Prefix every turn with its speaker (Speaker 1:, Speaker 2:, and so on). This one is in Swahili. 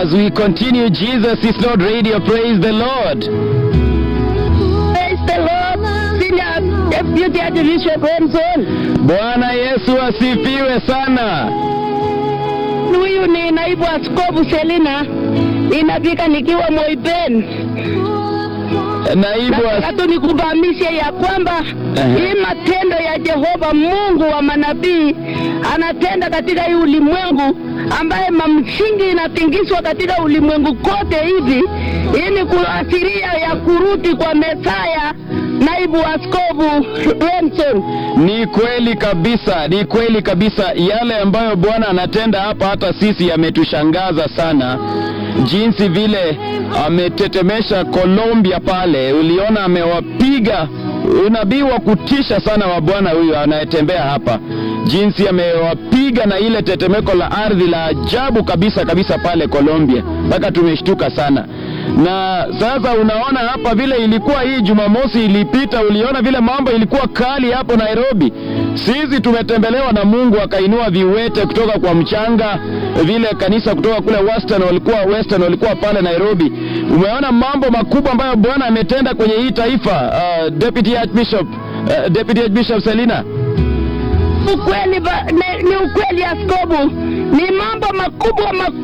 Speaker 1: As we continue, Jesus is Lord Radio. Praise the Lord.
Speaker 2: Praise the Lord. Senior Deputy Archbishop Remson.
Speaker 1: Bwana Yesu asifiwe sana.
Speaker 2: Huyu ni naibu askofu Selina. Ninafika nikiwa Moiben.
Speaker 1: Naibu
Speaker 2: Nataka
Speaker 1: as...
Speaker 2: tu nikufahamishe ya kwamba
Speaker 1: Ehe.
Speaker 2: hii matendo ya Jehova Mungu wa manabii anatenda katika hii ulimwengu ambaye mamsingi inatingizwa katika ulimwengu kote hivi. Hii ni kuashiria ya kurudi kwa Mesaya, naibu askofu Remson.
Speaker 1: Ni kweli kabisa, ni kweli kabisa. Yale ambayo Bwana anatenda hapa, hata sisi yametushangaza sana, jinsi vile ametetemesha Colombia pale. Uliona amewapiga unabii wa kutisha sana wa Bwana huyu anayetembea hapa, jinsi amewapiga na ile tetemeko la ardhi la ajabu kabisa kabisa pale Colombia, mpaka tumeshtuka sana. Na sasa unaona hapa vile ilikuwa hii Jumamosi ilipita, uliona vile mambo ilikuwa kali hapo Nairobi. Sisi tumetembelewa na Mungu akainua viwete kutoka kwa mchanga, vile kanisa kutoka kule Western walikuwa Western walikuwa pale Nairobi. Umeona mambo makubwa ambayo Bwana ametenda kwenye hii taifa. Uh, Deputy Archbishop uh, Deputy Archbishop Selina.
Speaker 2: Ukweli ba, ni, ni ukweli askofu, ni mambo makubwa makubwa